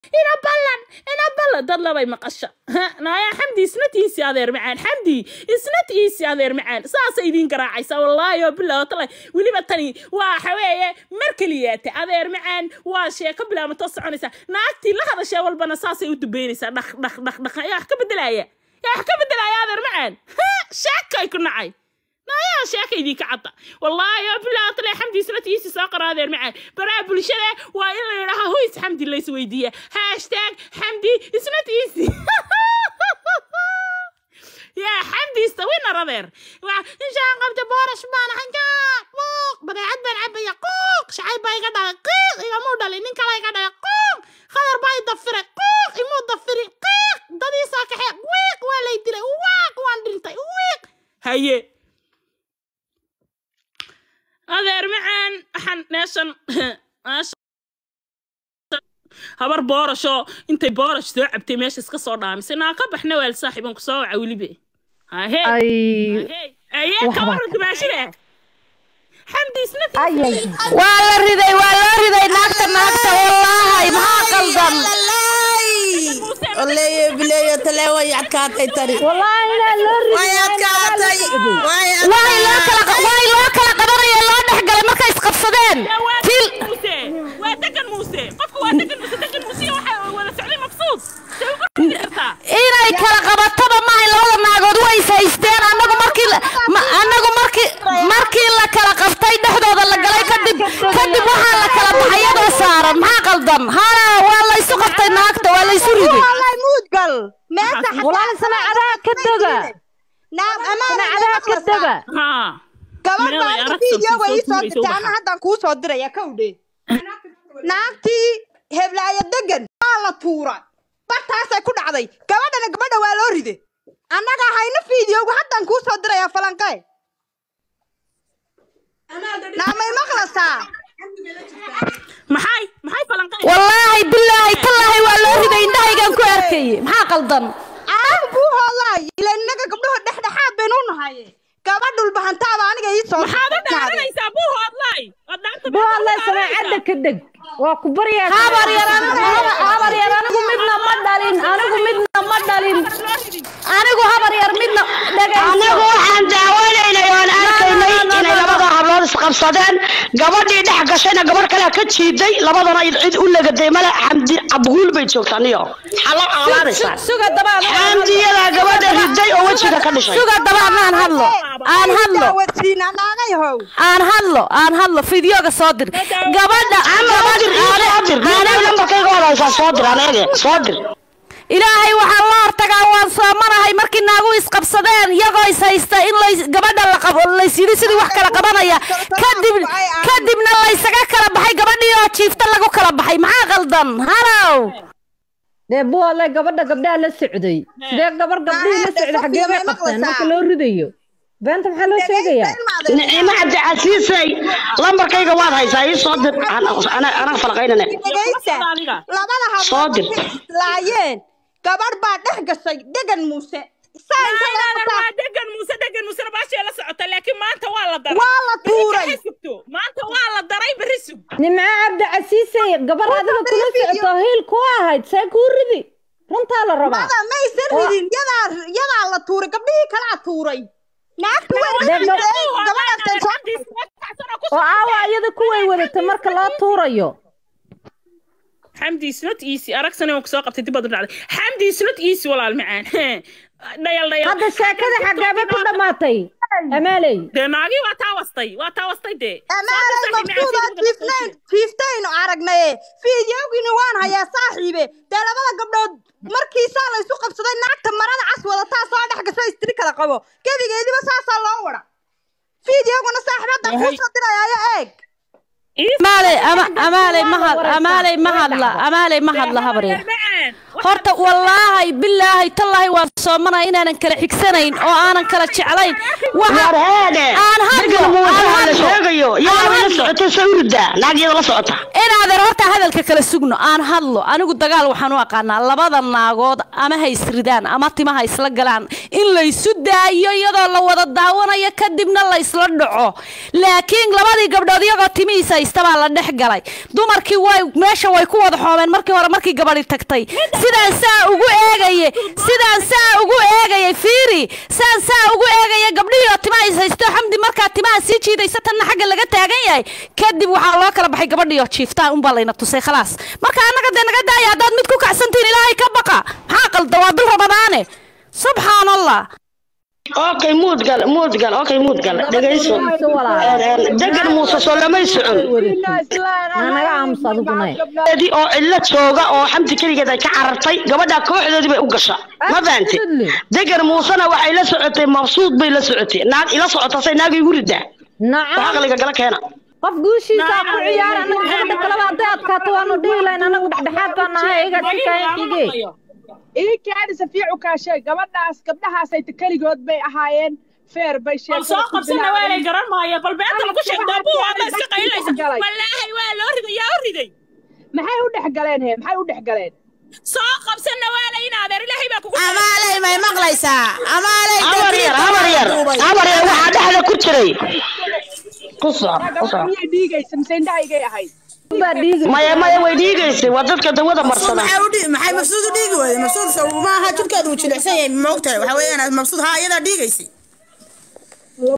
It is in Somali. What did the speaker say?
ina ballan ina ballan dad labay maqasha naaya xamdi isnat iisi adeer macaan xamdi isnat iisi adeer macaan saasay idiin garaacaysaa wallaahi oo bilaa talay weliba tani waa xaweeye mar keliyaate adeer macaan waa sheeko bilaabato soconaysa naagtii la hadashee walbana saasay u dubeynaysaa dhaq dhaq dhaq dhaq yaa wax ka bedelaya yaa wax ka bedelaya adeer macaan sheekay ku nacay nayaa sheeka idinka cadda wallaahi oo bilaa talay xamdi isnat iisi soo qara adeer macaan baraha bulshada waa in la yidhaha hoys xamdi lays weydiiya hashtag xamdi isnat iisi يا حمدي استوينا رذير ان شاء الله قمت بورش بان حنجا قوق بدعت بان عبي قوق شعي باي قدا قيق إذا مو دالي نين كلا قدا قوق خضر باي ضفري قوق يمو ضفري قيق دادي ساكحي ويق ولا يدري واق وان دلتي ويق هيا هذا معان حن ناشن habar boorasho intay boorash soo cabtay meesha iska soo dhaamisay naa ka baxna weel saaxiiban ku soo waca welibe hahe aye ka waran dumaashida xamdi isna waa la riday waa loo riday naagta naagta wallaahi maxaa qaldan oleeye bileeyo tale way adkaatay tani wallaahi inaa loo riday way adkaatay way waay loo kala waay loo kala qabanaya loo dhex galay markay isqabsadeen fil muuse waa degan muuse qofku waa degan muuse degan muuse waxa wada socday mabsuud say ugu ridi kartaa inay kala qabataba maahay labada naagood way is haysteen annagu markii la- ma- annagu markii markii la kala qabtay dhexdooda la galay kadib kadib waxaa la kala baxay iyadoo saaran maxaa qaldan hala waa la isu qabtay naagta waa la isu riday والله مود قل ما صح walaal sanaacadaha ka dega نعم أمانة sanaacadaha ka dega haa gabar Meel ay baa aragsan video way kusoo soo tuuraysa dirtay ubaxa. ana haddaan kuu soo diraya kowdhe naagtii heblaaya degan waa la tuura bartaasay ku dhacday gabadhana gabadha waa loo ride annaga hayno videogu haddaan kuu soo diraya falanqe naamay maqlasaa maxay maxay falanqay wallaahi bilaahi tallaahi waa loo riday indhahaygaan ku arkayay maxaa qaldan aaga buu hoolaay ila innaga gabdhaho dhexdhexaad baynu u nahaye gabadhul bahantaaba aniga ii soo maxaad u dirtay. dhaaranaysaa buu hoodlay waad dhaanta buualle samaacadda ka deg waa ku baryaa habar yar anigu habar- habar yar anigu midna ma dhalin anigu midna ma dhalin anigu habar yar midna dhegayso anagu waxaan daawanaynay oon arkaynay inay labada hablood isqabsadeen gabadhii dhex gashayna gabadh kalea ka jiiday labadana cid u legaday male xamdi cabguul bay joogtaa niyo xalo aalaanaysaa suga dabaan xamdiyadaa gabadha riday oo wejiga ka dhishay suga dabaan aan hadlo aan hadlo daawadsiina naagay how aan hadlo aan hadlo fideoga soo dir gabadha soo dir ii soo dir aniga nambarkayga waad haysaa soo dir aniga soo dir ilaahay waxaa la hortagaa waan soomanahay markii naagu isqabsadeen iyagoo is haysta in lays gabadha la qabo laysyidhi sidii wax kala qabanaya kadib kadibna laysaga kala baxay gabadhii oo jiifta lagu kala baxay maxaa qaldan halow dee buulle gabadha gabdhaha la socday sidee gabar gabdhihii la socday xaggee bay qabteen marka loo ridayo beenta maxaa loo sheegayaa nicimo cabdicasiisay lambarkayga waad haysaa ii soo dir anaga falaqaynane dhegaysta adiga. labada Soo dir. hablood markay islaayeen gabadh baa dhex gashay degan muuse saa inta laga Aynadan saa- waa degan muuse degan muusena baashee la socota laakiin maanta waa la daray waa la tuuray Berri sugto maanta waa la daray berri sug nimco cabdicasiisay gabar adiga kula socoto hiil ku ahayd see kuu ridi runtaa la rabaa mada maysan ridin yadaa yadaa la tuuray gabdhihii kalaa tuuray naagtu way Dee ma- rideen gabadhaasay soo oo aawa iyada kuway wadatay marka loo tuurayo xamdi is not easy aragsana waan kusoo qabtay dib baad u dhacday xamdi is not easy walaal macaan dhayal dhayal hadda sheekada xaggaaba ku dhammaatay amaaley dee naagii waa taa wastay waa taa wastay dee amaalay maqsuuda jiifnayn jiiftaynu aragnaye fiidiyowgiina waan hayaa saaxiibe dee labada gabdhood markii saa la isu qabsaday naagta marada cas wadataa soo dhex gasho istiri kala qabo gebigeediba saasaa loo wada fiidiyowguna saaxiibadan kuu soo dirayaayo eeg amaaley ama amaaley ma had amaaley ma hadla amaaley ma hadla habar yar horta wallaahi bilaahi tallaahi waan soomanaya inaanan kala xigsanayn oo aanan kala jeclayn waxa war heede aan hadlo degan muuse aan la hadlo sheegayo aan yaa la hadlo socotay sawirda naagiyada la socota inaadan horta hadalka kala sugno aan hadlo anigu dagaal waxaan u aqaanaa labada naagood ama ha isridaan ama timaha isla galaan in laysu daayo iyadoo la wada daawanayo kadibna la isla dhaco laakiin labadii gabdhood iyagoo timihiisa haysta baa la dhex galay dumarkii way meesha way ku wada xoomeen markii hore markii gabadhi tagtay sidaan saa ugu eegaye sidaan saa ugu eegayay fiiri saan saa ugu eegaya gabdhihii oo timaha is haysto xamdi markaa timaha sii jiidaysa tanna xagga laga taagan yahay kadib waxaa loo kala baxay gabadhii oo jiiftaa unbaa layna tusay khalaas marka annaga dee naga daaya haddaad mid ku kacsantihiin ilaahay ka baqa maxaa qalda waa bil ramadaane subxaan allah okay muud gal muud gal okay muud gal dhegayso degan muuse soo lamay socon naga aamus adiguna di oo cidlo jooga oo xamdi keligeed ay ka carartay gabadha kooxdoodii bay u gasha ma fahante degan muusena waxay la socotay mabsuud bay la socotay naag ila socota say naag igu ridaa wax nacam aqliga gala keena qof guushiisa ku ciyaar anaga gabadha kaleba hadday adkaato waanu dhihi lahayn anagu dhexdhexaad baan nahay iga sikaayan xige ii kaadi safiicu kaashay gabadhaas gabdhahaasay keligood bay ahaayeen feer bay bal soo qabsana waa lay garan maayo bal beenta lagu sheegtaa buu hadda iska qaylinaysa wallaahi waa loo riday yaa u riday maxay u dhex galeen he maxay u dhex galeen soo qabsana waa lay in adeer ilaahay baa kugu amaaley may maqlaysaa amaaley habar yar habar yar habar yar waxaa dhexda ku jiray ku soco ku gabadha soco miyay dhiigaysa mise indhahaygay ahayd baa dhiigi maya maya way dhiigaysay waa dadka dawada mabsuud marsada maxay u dhigi maxay mabsuud u dhiigi weyday mabsuud sow maaha jirkeedu uu jilicsan yahay ma ogtahay waxa weeyaan mabsuud haa iyadaa dhiigaysay